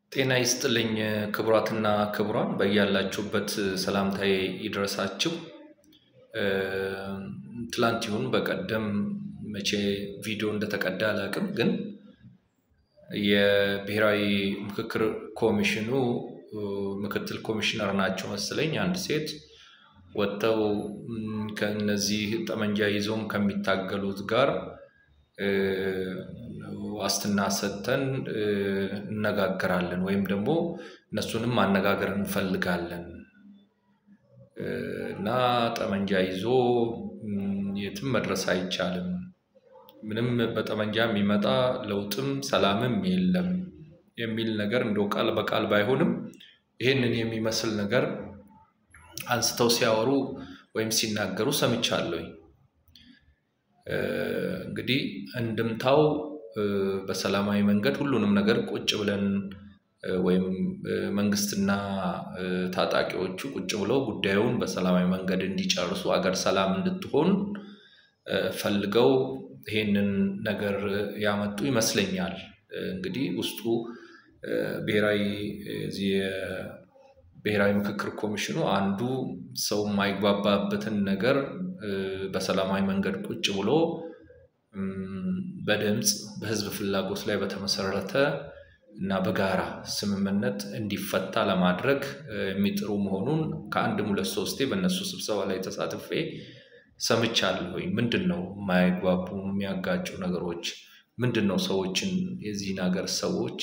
ጤና ይስጥልኝ ክቡራትና ክቡራን በያላችሁበት ሰላምታዬ ይድረሳችሁ። ትላንት ይሁን በቀደም መቼ ቪዲዮ እንደተቀዳ አላውቅም፣ ግን የብሔራዊ ምክክር ኮሚሽኑ ምክትል ኮሚሽነር ናቸው መሰለኝ አንድ ሴት ወጥተው ከነዚህ ጠመንጃ ይዘውም ከሚታገሉት ጋር ዋስትና ሰጥተን እነጋገራለን ወይም ደግሞ እነሱንም ማነጋገር እንፈልጋለን እና ጠመንጃ ይዞ የትም መድረስ አይቻልም፣ ምንም በጠመንጃ የሚመጣ ለውጥም ሰላምም የለም የሚል ነገር እንደው ቃል በቃል ባይሆንም ይህንን የሚመስል ነገር አንስተው ሲያወሩ ወይም ሲናገሩ ሰምቻለሁኝ። እንግዲህ እንድምታው በሰላማዊ መንገድ ሁሉንም ነገር ቁጭ ብለን ወይም መንግስትና ታጣቂዎቹ ቁጭ ብለው ጉዳዩን በሰላማዊ መንገድ እንዲጨርሱ አገር ሰላም እንድትሆን ፈልገው ይሄንን ነገር ያመጡ ይመስለኛል። እንግዲህ ውስጡ ብሔራዊ ብሔራዊ ምክክር ኮሚሽኑ አንዱ ሰው የማይግባባበትን ነገር በሰላማዊ መንገድ ቁጭ ብሎ በድምፅ በህዝብ ፍላጎት ላይ በተመሰረተ እና በጋራ ስምምነት እንዲፈታ ለማድረግ የሚጥሩ መሆኑን ከአንድም ሁለት ሶስቴ በእነሱ ስብሰባ ላይ ተሳትፌ ሰምቻለሁኝ። ምንድን ነው የማይግባቡ የሚያጋጩ ነገሮች? ምንድን ነው ሰዎችን የዚህን ሀገር ሰዎች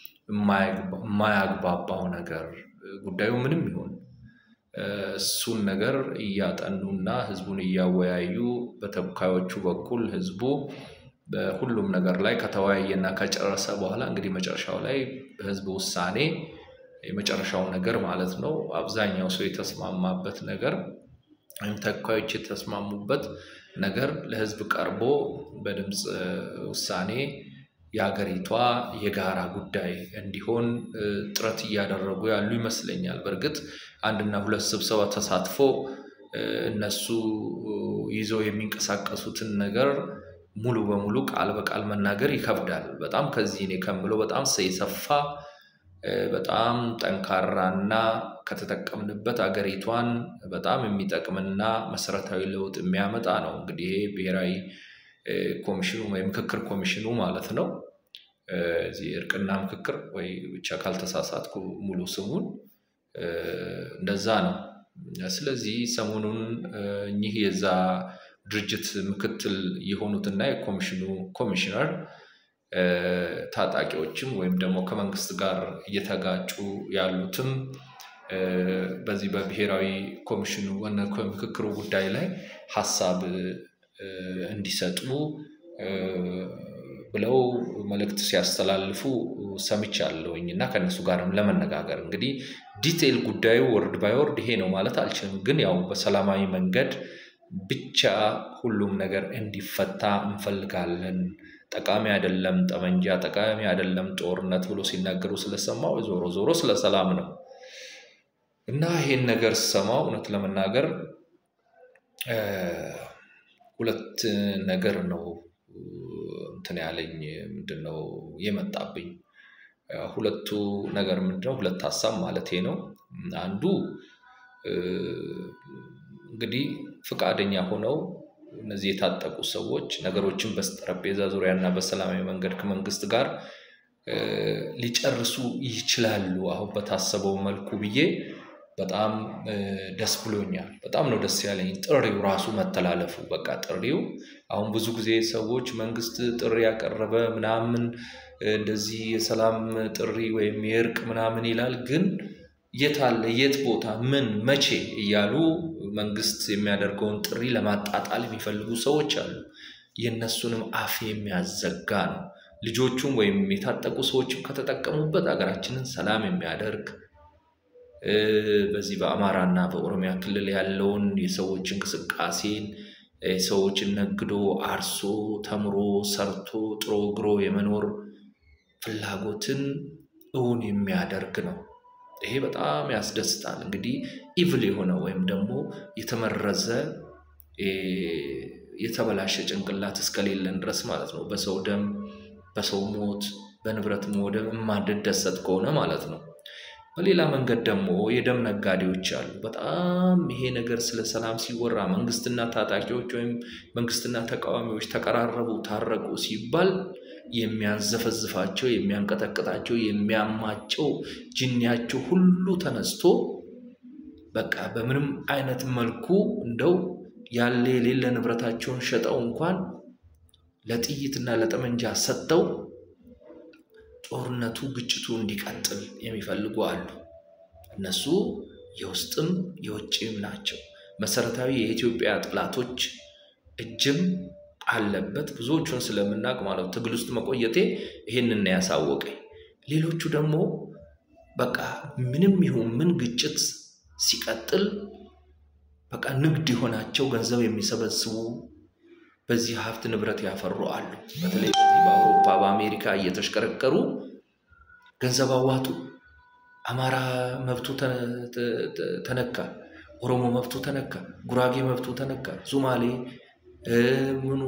የማያግባባው ነገር? ጉዳዩ ምንም ይሁን እሱን ነገር እያጠኑና ህዝቡን እያወያዩ በተወካዮቹ በኩል ህዝቡ በሁሉም ነገር ላይ ከተወያየና ከጨረሰ በኋላ እንግዲህ መጨረሻው ላይ በህዝብ ውሳኔ የመጨረሻው ነገር ማለት ነው አብዛኛው ሰው የተስማማበት ነገር ወይም ተወካዮች የተስማሙበት ነገር ለህዝብ ቀርቦ በድምፅ ውሳኔ የሀገሪቷ የጋራ ጉዳይ እንዲሆን ጥረት እያደረጉ ያሉ ይመስለኛል። በእርግጥ አንድና ሁለት ስብሰባ ተሳትፎ እነሱ ይዘው የሚንቀሳቀሱትን ነገር ሙሉ በሙሉ ቃል በቃል መናገር ይከብዳል። በጣም ከዚህ እኔ ከምለው በጣም የሰፋ በጣም ጠንካራና ከተጠቀምንበት አገሪቷን በጣም የሚጠቅምና መሰረታዊ ለውጥ የሚያመጣ ነው። እንግዲህ ይሄ ብሔራዊ ኮሚሽኑ ወይ ምክክር ኮሚሽኑ ማለት ነው። እዚህ እርቅና ምክክር ወይ ብቻ ካልተሳሳትኩ ሙሉ ስሙን እንደዛ ነው። ስለዚህ ሰሞኑን እኚህ የዛ ድርጅት ምክትል የሆኑትና የኮሚሽኑ ኮሚሽነር ታጣቂዎችም ወይም ደግሞ ከመንግስት ጋር እየተጋጩ ያሉትም በዚህ በብሔራዊ ኮሚሽኑ ምክክሩ ጉዳይ ላይ ሀሳብ እንዲሰጡ ብለው መልእክት ሲያስተላልፉ ሰምቻለሁኝ እና ከእነሱ ጋርም ለመነጋገር እንግዲህ ዲቴይል ጉዳዩ ወርድ ባይ ወርድ ይሄ ነው ማለት አልችልም፣ ግን ያው በሰላማዊ መንገድ ብቻ ሁሉም ነገር እንዲፈታ እንፈልጋለን። ጠቃሚ አይደለም ጠመንጃ፣ ጠቃሚ አይደለም ጦርነት ብሎ ሲናገሩ ስለሰማው ዞሮ ዞሮ ስለ ሰላም ነው እና ይሄን ነገር ስሰማው እውነት ለመናገር ሁለት ነገር ነው እንትን ያለኝ ምንድን ነው የመጣብኝ። ሁለቱ ነገር ምንድነው? ሁለት ሀሳብ ማለቴ ነው። አንዱ እንግዲህ ፈቃደኛ ሆነው እነዚህ የታጠቁ ሰዎች ነገሮችን በጠረጴዛ ዙሪያ እና በሰላማዊ መንገድ ከመንግስት ጋር ሊጨርሱ ይችላሉ አሁን በታሰበው መልኩ ብዬ በጣም ደስ ብሎኛል። በጣም ነው ደስ ያለኝ ጥሪው ራሱ መተላለፉ። በቃ ጥሪው አሁን ብዙ ጊዜ ሰዎች መንግስት ጥሪ ያቀረበ ምናምን እንደዚህ የሰላም ጥሪ ወይም የእርቅ ምናምን ይላል። ግን የት አለ የት ቦታ ምን መቼ እያሉ መንግስት የሚያደርገውን ጥሪ ለማጣጣል የሚፈልጉ ሰዎች አሉ። የእነሱንም አፍ የሚያዘጋ ነው። ልጆቹም ወይም የታጠቁ ሰዎችም ከተጠቀሙበት ሀገራችንን ሰላም የሚያደርግ በዚህ በአማራና በኦሮሚያ ክልል ያለውን የሰዎች እንቅስቃሴን ሰዎችን ነግዶ አርሶ ተምሮ ሰርቶ ጥሮ ግሮ የመኖር ፍላጎትን እውን የሚያደርግ ነው። ይሄ በጣም ያስደስታል። እንግዲህ ኢቭል የሆነ ወይም ደግሞ የተመረዘ የተበላሸ ጭንቅላት እስከሌለን ድረስ ማለት ነው በሰው ደም በሰው ሞት በንብረት መውደም የማንደሰት ከሆነ ማለት ነው። በሌላ መንገድ ደግሞ የደም ነጋዴዎች አሉ። በጣም ይሄ ነገር ስለ ሰላም ሲወራ መንግስትና ታጣቂዎች ወይም መንግስትና ተቃዋሚዎች ተቀራረቡ፣ ታረቁ ሲባል የሚያንዘፈዝፋቸው፣ የሚያንቀጠቅጣቸው፣ የሚያማቸው ጅኒያቸው ሁሉ ተነስቶ በቃ በምንም አይነት መልኩ እንደው ያለ የሌለ ንብረታቸውን ሸጠው እንኳን ለጥይትና ለጠመንጃ ሰጥተው ጦርነቱ ግጭቱ እንዲቀጥል የሚፈልጉ አሉ። እነሱ የውስጥም የውጭም ናቸው። መሰረታዊ የኢትዮጵያ ጠላቶች እጅም አለበት። ብዙዎቹን ስለምናውቅ ማለት ትግል ውስጥ መቆየቴ ይህንን ያሳወቀኝ። ሌሎቹ ደግሞ በቃ ምንም ይሁን ምን ግጭት ሲቀጥል በቃ ንግድ የሆናቸው ገንዘብ የሚሰበስቡ በዚህ ሀብት ንብረት ያፈሩ አሉ። በተለይ በዚህ በአውሮፓ በአሜሪካ እየተሽከረከሩ ገንዘብ አዋጡ። አማራ መብቱ ተነካ፣ ኦሮሞ መብቱ ተነካ፣ ጉራጌ መብቱ ተነካ፣ ሶማሌ ምኑ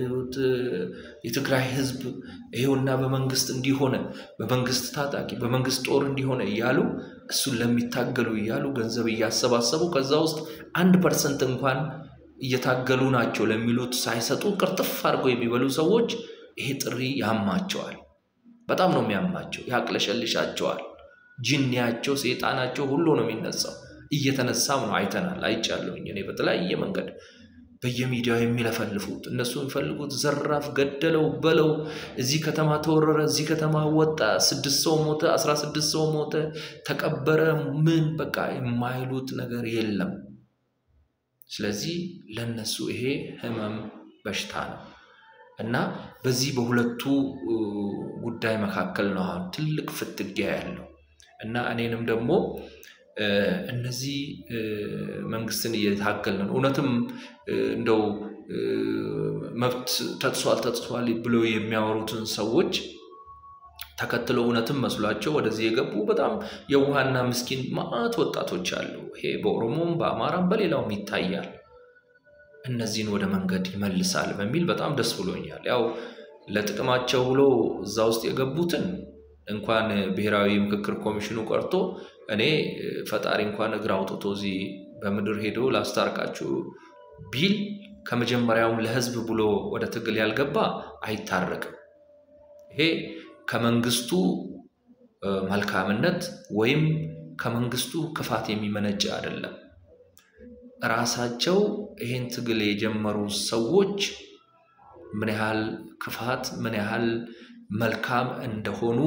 የትግራይ ህዝብ ይሄውና በመንግስት እንዲሆነ በመንግስት ታጣቂ በመንግስት ጦር እንዲሆነ እያሉ እሱን ለሚታገሉ እያሉ ገንዘብ እያሰባሰቡ ከዛ ውስጥ አንድ ፐርሰንት እንኳን እየታገሉ ናቸው ለሚሉት ሳይሰጡ ቅርጥፍ አድርገው የሚበሉ ሰዎች ይሄ ጥሪ ያማቸዋል። በጣም ነው የሚያማቸው፣ ያቅለሸልሻቸዋል። ጅኒያቸው፣ ሴጣናቸው ሁሉ ነው የሚነሳው። እየተነሳም ነው አይተናል፣ አይቻለሁኝ እኔ በተለያየ መንገድ በየሚዲያው የሚለፈልፉት እነሱ የሚፈልጉት ዘራፍ ገደለው በለው፣ እዚህ ከተማ ተወረረ፣ እዚህ ከተማ ወጣ፣ ስድስት ሰው ሞተ፣ አስራ ስድስት ሰው ሞተ፣ ተቀበረ፣ ምን በቃ የማይሉት ነገር የለም። ስለዚህ ለነሱ ይሄ ህመም በሽታ ነው እና በዚህ በሁለቱ ጉዳይ መካከል ነው አሁን ትልቅ ፍትጊያ ያለው እና እኔንም ደግሞ እነዚህ መንግስትን እየታገልን እውነትም እንደው መብት ተጥሷል ተጥሷል ብለው የሚያወሩትን ሰዎች ተከትለው እውነትም መስሏቸው ወደዚህ የገቡ በጣም የውሃና ምስኪን ማዕት ወጣቶች አሉ። ይሄ በኦሮሞም በአማራም በሌላውም ይታያል። እነዚህን ወደ መንገድ ይመልሳል በሚል በጣም ደስ ብሎኛል። ያው ለጥቅማቸው ብሎ እዛ ውስጥ የገቡትን እንኳን ብሔራዊ ምክክር ኮሚሽኑ ቀርቶ እኔ ፈጣሪ እንኳን እግር አውጥቶ እዚህ በምድር ሄዶ ላስታርቃችሁ ቢል ከመጀመሪያውም ለህዝብ ብሎ ወደ ትግል ያልገባ አይታረቅም። ይሄ ከመንግስቱ መልካምነት ወይም ከመንግስቱ ክፋት የሚመነጭ አይደለም። ራሳቸው ይሄን ትግል የጀመሩ ሰዎች ምን ያህል ክፋት ምን ያህል መልካም እንደሆኑ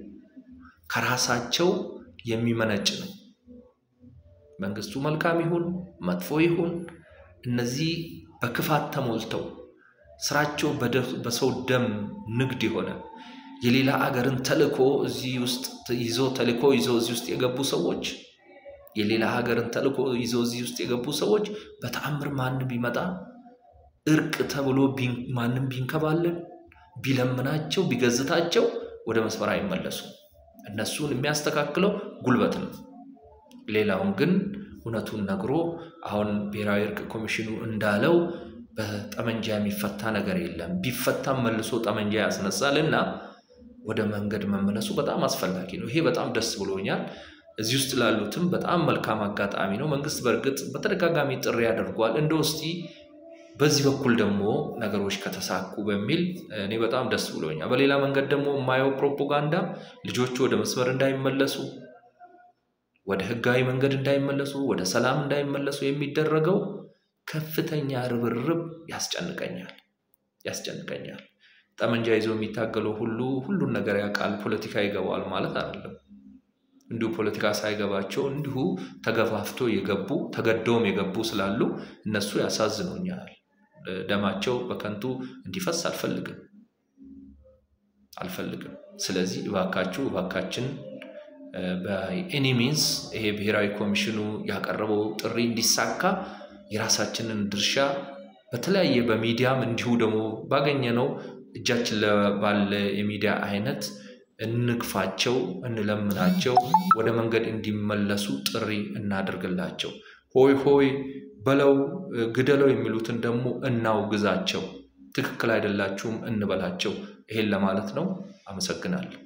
ከራሳቸው የሚመነጭ ነው። መንግስቱ መልካም ይሁን መጥፎ ይሁን እነዚህ በክፋት ተሞልተው ስራቸው በሰው ደም ንግድ የሆነ የሌላ አገርን ተልእኮ እዚህ ውስጥ ይዞ ተልእኮ ይዘው እዚህ ውስጥ የገቡ ሰዎች የሌላ ሀገርን ተልእኮ ይዘው እዚህ ውስጥ የገቡ ሰዎች በተአምር ማንም ቢመጣ እርቅ ተብሎ ማንም ቢንከባለን ቢለምናቸው ቢገዝታቸው ወደ መስመር አይመለሱም። እነሱን የሚያስተካክለው ጉልበት ነው። ሌላውን ግን እውነቱን ነግሮ አሁን ብሔራዊ እርቅ ኮሚሽኑ እንዳለው በጠመንጃ የሚፈታ ነገር የለም። ቢፈታም መልሶ ጠመንጃ ያስነሳል እና ወደ መንገድ መመለሱ በጣም አስፈላጊ ነው። ይሄ በጣም ደስ ብሎኛል። እዚህ ውስጥ ላሉትም በጣም መልካም አጋጣሚ ነው። መንግስት በእርግጥ በተደጋጋሚ ጥሪ ያደርጓል። እንደ ውስቲ በዚህ በኩል ደግሞ ነገሮች ከተሳኩ በሚል እኔ በጣም ደስ ብሎኛል። በሌላ መንገድ ደግሞ የማየው ፕሮፓጋንዳ ልጆቹ ወደ መስመር እንዳይመለሱ፣ ወደ ህጋዊ መንገድ እንዳይመለሱ፣ ወደ ሰላም እንዳይመለሱ የሚደረገው ከፍተኛ ርብርብ ያስጨንቀኛል ያስጨንቀኛል። ጠመንጃ ይዞ የሚታገለው ሁሉ ሁሉን ነገር ያውቃል፣ ፖለቲካ ይገባዋል ማለት አይደለም። እንዲሁ ፖለቲካ ሳይገባቸው እንዲሁ ተገፋፍቶ የገቡ ተገደውም የገቡ ስላሉ እነሱ ያሳዝኑኛል። ደማቸው በከንቱ እንዲፈስ አልፈልግም አልፈልግም። ስለዚህ እባካችሁ እባካችን በኤኒ ሚንስ ይሄ ብሔራዊ ኮሚሽኑ ያቀረበው ጥሪ እንዲሳካ የራሳችንን ድርሻ በተለያየ በሚዲያም እንዲሁ ደግሞ ባገኘነው እጃችን ባለ የሚዲያ አይነት እንግፋቸው፣ እንለምናቸው፣ ወደ መንገድ እንዲመለሱ ጥሪ እናደርግላቸው። ሆይ ሆይ በለው ግደለው የሚሉትን ደግሞ እናውግዛቸው። ትክክል አይደላችሁም እንበላቸው። ይሄን ለማለት ነው። አመሰግናለሁ።